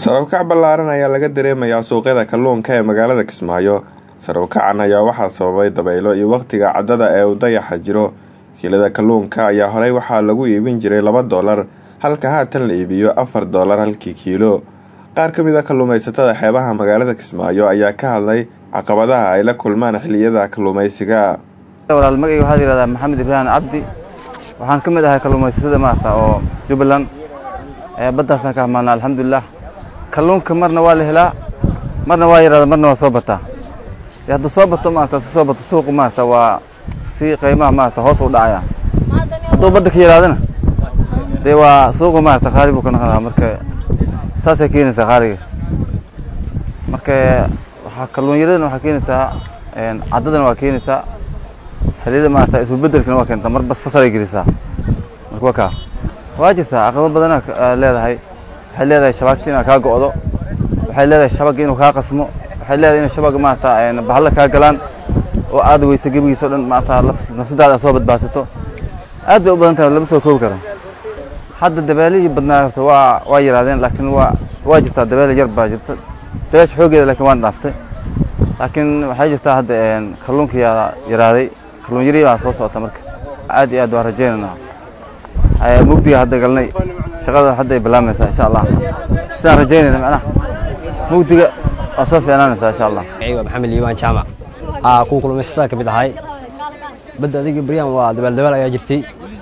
sarowkac ballaaran ayaa laga dareemayaa suuqyada kalluunka ee magaalada kismaayo sarowkacan ayaa waxaa sababay dabaylo iyo wakhtiga caddada ee uu dayaxa jiro kiilada kalluunka ayaa horey waxaa lagu iibin jiray laba doolar halka haatan la iibiyo afar doolar halkii kiilo qaar ka mid a kalluumaysatada xeebaha magaalada kismaayo ayaa ka hadlay caqabadaha ay la kulmaan xilliyada kalluumaysiga walaal magayga waxaa la yihahdaa maxamed ibraahim cabdi waxaan ka mid ahay kalluumaysatada maarata oo jubbaland baddaasaan ka hamaana alxamdulilah kalluunka marna waa la helaa marna waa yaraada marna waa soo bataa dee hadduu soo bato maarata si soo bato suuqu maarata waa si qiimaha maarata hoos u dhacaya hadduu badda ka yaraadana dee waa suuqu maarata qaali buu ka noqonaa marka saasay keenaysaa qaaliga marka waxaa kalluunyaradana waxaa keenaysaa caddadana waa keenaysaa xilliyada maarata isbeddelkana waa keentaa mar bas fasalay gelisaa marka waa kaa waa jirtaa caqabo badana leedahay waxay leedahay shabaagta inaa kaa go'do waxay leedahay shabagga inuu kaa qasmo waxay leedahay in shabagga maarata bahalla kaa galaan oo aad weyso gebigiisa o dhan maarata nafsadaada aad soo badbaadsato aad bay u badan tahay lama soo koobi karo hadda dabeelihii badnaa horta waa waa yaraadeen laakiin waa waa jirtaa dabeele yar baa jirta dabeesha xooggeeda laakiin waan dhaaftay laakiin waxay jirtaa hadda kalluunka yaa yaraaday kalluun yari baa soo socota marka aad iyo aad waan rajaynaynaa mugdiga hadda galnay shaqada hadda ay bilaamaysaa insha allah sidaan rajaynayna macnaha mugdiga waa soo fiicnaanaysaa insha allah waa maxamed liibaan jaamac aa kuwa kulmaysatada ka mid ahay badda adiga beryaan waa dabaal dabaal ayaa jirtay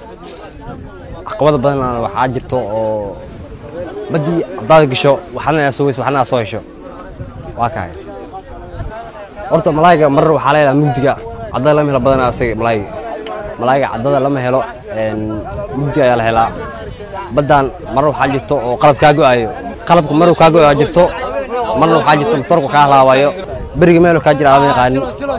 caqabada badanna waxaa jirto oo baddii haddaad gasho waxna aad soo weyso waxna aad soo hesho waa kahay horta malaayiga mar waxaa leedaha mugdiga caddada lama helo badanaa asaga malaayiga malaayiga caddada lama helo mugdiga ayaa la helaa baddaan mar waxaa jirto oo qalab kaa go'aayo qalabka maruu kaa go'aa jirto marna waxaa jirto motorku kaa halaabayo beriga meelu kaa jira aadama yaqaanin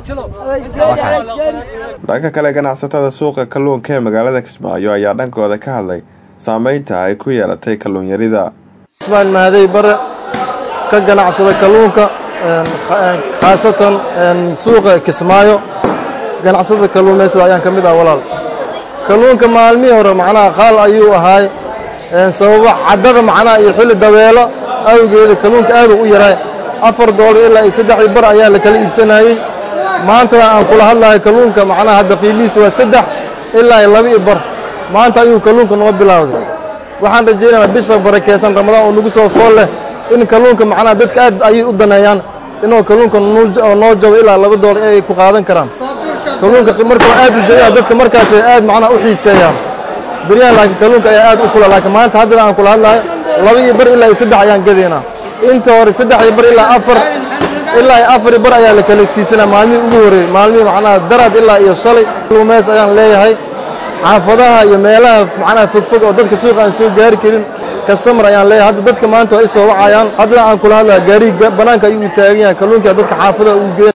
dhanka kale ganacsatada suuqa kalluunka ee magaalada kismaayo ayaa dhankooda ka hadlay saameynta ay ku yeelatay kalluunyarida ismaan mahadey bare ka ganacsada kalluunka khaasatan suuqa kismaayo ganacsada kalluumaysada ayaan ka mid ah walaal kalluunka maalmihii hore macnaha qaal ayuu ahaay sababo caddada macnaha iyo xilli dabeelo awgeeda kalluunka aaduu u yaray afar doolar ilaa iyo saddexdii bar ayaa la kala iibsanayey maantada aan kula hadlahay kalluunka macnaha hadda qiimihiis waa saddex ilaa iyo laba iyo bar maanta ayuu kalluunka noo bilowday waxaan rajaynaynaa bisha barakeysan ramadaan oo nagu soo fool leh in kalluunka macnaha dadka aad ayay u daneeyaan inuu kalluunka noo jabo ilaa laba doolar ay ku qaadan karaan kalluunka marka waa aad u jaya dadka markaasay aad macnaha u xiiseeyaan beryahan laakiin kalluunka ayaa aad u kula laakiin maanta haddana aan kula hadlahay laba iyo bar ilaa iyo saddex ayaan gadaynaa inta hore saddex iyo bar ilaa afar ilaa iyo afar iyo bar ayaa la kala siisanaa maalmihii ugu horreeyey maalmihii macnaha daraad ilaa iyo shalay kalluumeys ayaan leeyahay xaafadaha iyo meelaha macnaha fogfog oo dadka suuqa aan soo gaari karin kastamar ayaan leeyahay hadda dadka maanta waa i soo wacayaan haddana aan kula hadlaha gaariga bannaanka ayuu taagan yahay kalluunka dadka xaafadaha uu geeya